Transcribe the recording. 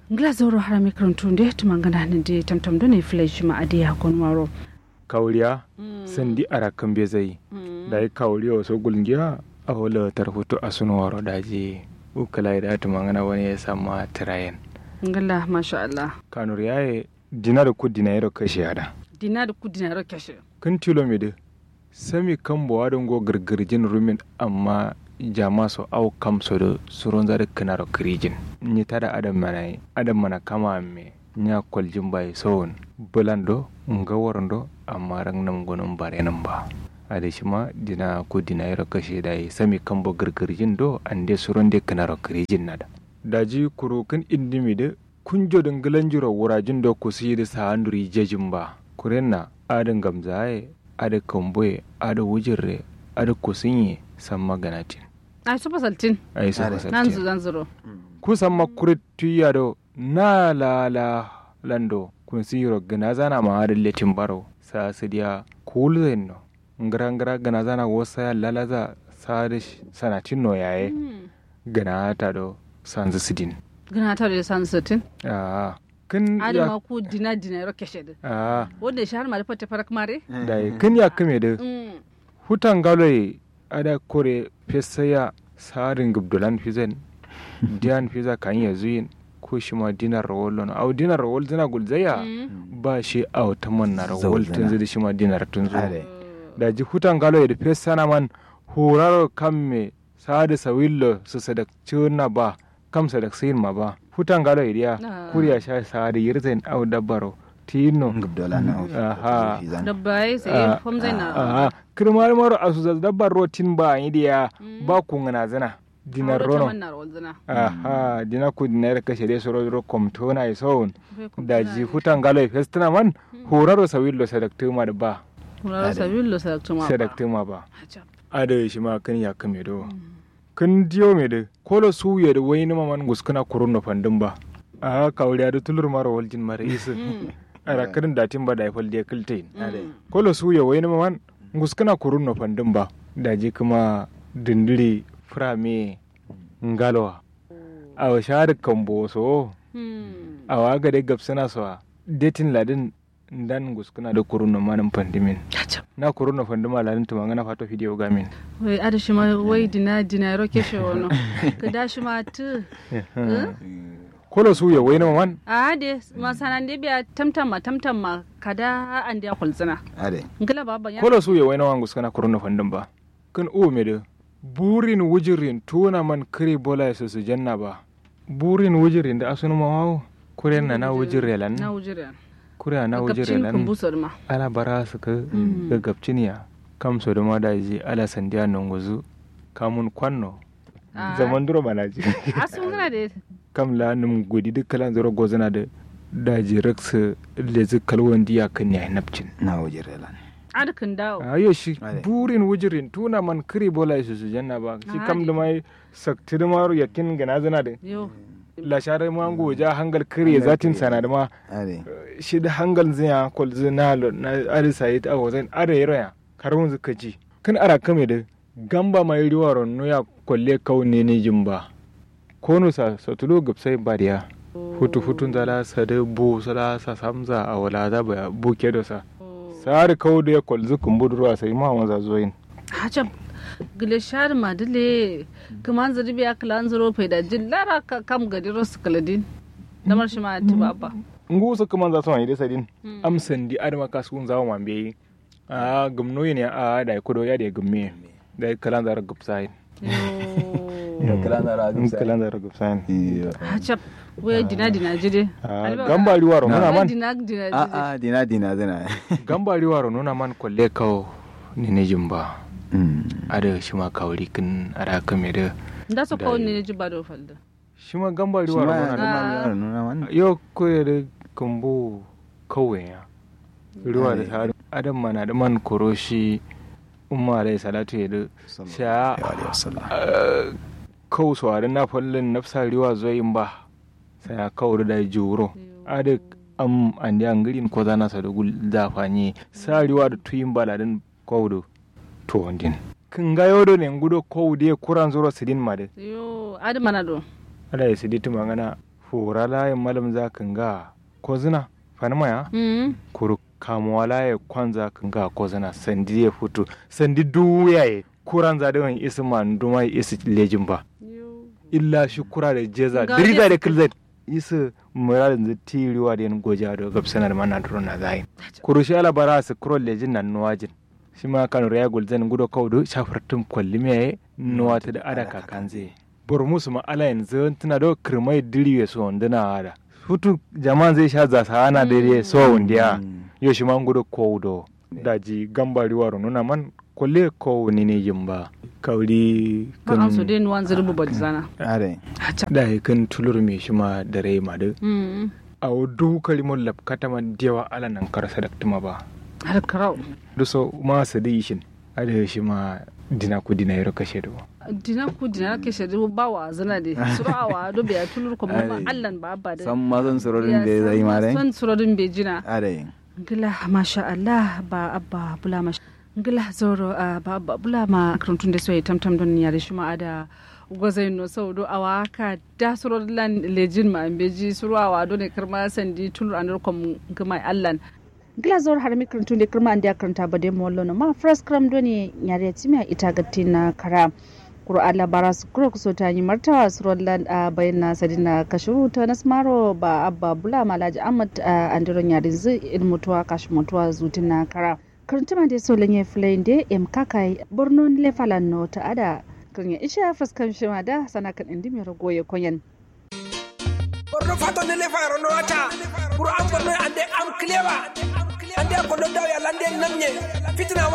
ngla zoro harami karantunde tumangana ninde tamtam do ne flesh ma ade ya kon waro kauriya sandi ara kambe zai da yi kauriya wasu gulgiya a wala tarhutu a sunu waro daji ukala da ta mangana wani ya sama tirayen ngala masha Allah kanur yaye dina da ku dina yaro kashe yada dina da ku dina kashe kan tilo me de sami kan bo wadon go girgirjin rumin amma jama so au kam so do suron zare kanaro kirijin ni tada adam mana adam mana kama me nya kwaljin bai sowon bulando nga warando amma rang nam gonon bare nan ba ade shima dina ko dina yaro kashe dai sami kan bo girgirjin do ande suron de kanaro kirijin nada daji kuro kan indimi de kunjo dangalan jiro wurajin do ku sidi sa anduri jejin ba kurenna adin gamzaye ada kamboye ada wujirre ada kusinye san maganatin ai su fasaltin ai su nan fasaltin zu zan zuro kusan makurit tuya do na lala lando kun siro gana zana ma ada letin baro sa sidiya kulzen no ngara ngara gana zana wasa ya lalaza sa da sanatin no yaye gana ta do sanzu sidin gana ta da san satin ah kin ade ya ma ku dina dina ro kashe de ah wanda shi har ma da fata farak mare dai kin ya kame da Mm. hutan galoye ada kore fesaya sarin gubdulan fizen diyan fiza kan ya zuyin ko shi ma dinar rawol lon au dinar rawol zina gulzaya Mm. ba shi au ta man na Zau rawol zina. tun zidi shi ma dinar tun zo Are. da ji hutan galoye da fesana man horaro kan me sadi sawillo su sadak ciwon ba kam sadak sayin ma ba hutan galoye diya Ah. kuriya sha sadi yirzen au dabbaro tino ngubdola na Aha. ofizan dabbai sai Ah, fam zai na Aha, kirmar maro a su dabbar rotin ba yi diya Mm. ba ku ngana zina dinar Aure ta rono manna rawal zina aha dina ku dinar kashe dai soro ro komtona i sawun Bai kuma da tana ji yi. hutan galo i festina man horaro sawillo sadaktuma da ba Kuraro sabillo sadaktuma ba sadaktuma ba Hajab. ada shi ma kan ya kame do kan diyo me de kolo suye da wayni ma man guskuna kurunno fandin ba a kawriya da tulur maro waljin mara isu Mm. ara kirin datin ba da ifal da kiltain Mm. kolo suya wai na man nguskana kurun no fandin ba daji kuma dindiri frame ngalowa a wa shahar kambo so Mm. a wa ga de gapsana so detin ladin dan nguskana da kurun no manin fandimin Hajab. na kurun no fandima ladin tuma ngana fato video gamin wai ada shi ma wai dina dina ro keshe wono ka da shi ma tu kolo suya wai na man a de masanan de biya tamtam ma tamtam ma kada an dia kulzina ade ngala baba ya kolo suya wai na man nguskana kurun no fandin ba kan o me de burin wujirin tuna man kiri bola su su janna ba burin wujirin da asunu mawawo kuren na na wujire lan na wujira kure na wujire gabcin kun lan busar ma ala bara su ka ga gabciniya kam so da ma da ji ala sandiya nan guzu kamun kwanno Ah. zaman duro mana ji asun ngana de kam la num godi duk kalan zoro gozana da daji raksa da zu kalwan diya kan ya napcin na wajirelan ada kan dawo ayo shi Ade. burin wujirin tuna man kiri bola su su janna ba shi kam Ade. da mai sakti da maru yakin gana zana da yo la share mango ja hangal kiri zatin sana da ma ade shi da hangal zinya kol zina lo na ari sayit a wazan are yaya karun zuka ji kan ara kame da gamba mai riwa ronno ya kolle kaune ne jimba kono sa satulo gapsai bariya hutu hutun zala sa da bu sala sa samza a wala za ba buke da sa sari kawo da ya kol zukun budurwa sai ma wanza zoyin hajab gile shar ma dile kaman zari biya kalan zaro fai da jillara ka kam gadi rosu kaladin damar shi ma ti baba ngu su kuma za su wani dai sadin amsan di adama kasu zawo man bai a gumno ne a da kudo ya da gumme da kalan zara gupsai yo kala na ra in kalan zara gupsai hajab wai dina dina jide gambari waro nuna man dina dina a jide a dina dina zina gambari waro nuna man kolle kawo ni ne jimba Mm. ada shi ma kawri kin ara kame da da su Da kawo yi. ne ji ba da falda shi ma gambari shi waro ma nuna yana da Ah. ma yaro nuna wannan yo koye da kambo kawai ya ruwa da Ade. sa'adu adam mana da man koroshi umma alai salatu ya da sha alaihi wasallam kawo suwarin na fallin nafsa riwa zoyin ba sai a kawo da juro ada am andi angirin ko zana sa da gul da fanye sa riwa da tuyin baladin kawo da to wandin kin ga yodo ne ngudo kawo da kuran zuro sidin ma da yo adi mana do ala ya sidi tuma ngana fura laye malam za kan ga ko zina fanima ya Mm. kuru kamuwa laye kwanza kan ga ko zina sandi ya fito sandi duya ye kuran za da wani isi ma nduma isi lejin ba illa shi kura da jeza Ga diriga dai- da kilzai isi muradin zai tiriwa da yan goja da gabsanar mana duro na zai kuru shi ala bara su kuro lejin nan nuwajin shi ma kan raya gulzan gudo kaudu shafartun kwalli me nuwa ta da ada kakan zai bor musu ma ala yanzu tana da kirmai diriwe so wanduna ada hutu jama'an zai sha zasa ana da ya so wundiya yo shi ma gudo kaudo daji gambari waro nuna man kwalle ko ni ne yin ba kauri Kan an so dai nuwan zirbu ba zana. are da kan tulur me shi ma da rai ma da Mm. a du kalimon lapkata ma dewa ala nan karsa da tuma ba Har karau. du so ma su da ishin ada shi ma dina ku dina yaro kashe da Dina ku dina ke shaidu ba wa zana de. Surawa do biya tulur ko ma Ai. Allah ba ba da. san ma son surorin da ya zai ma dai Son surorin bai jina. are Ngila masha Allah ba abba bula masha. Ngila zoro ah, ba abba bula ma karantun da soyi tamtam don yare shi ma ada gwazai no sau do awa ka da surorin lan lejin ma beji surawa do ne karma sandi tulur anur kom gama Allah. Ngila zoro har mi karantun da karma an da karanta ba dai mollo no ma first kram do ne yare timiya ita gatti na kara. Qur'an labara su kuro kuso ta yi martawa su rollan a bayan na sadina kashiru ta nasmaro ba abba bula malaji ahmad a andiron yarin zai in mutuwa kashi mutuwa zutin na kara karantuma da so lanye filayin da em kakai borno le falan no ta ada kan ya isha fuskan shima da sana kan indi mai rago ya konyan borno fato ne le fayro no wata pour am borno ande am clewa ande ko do daw ya lande namne fitina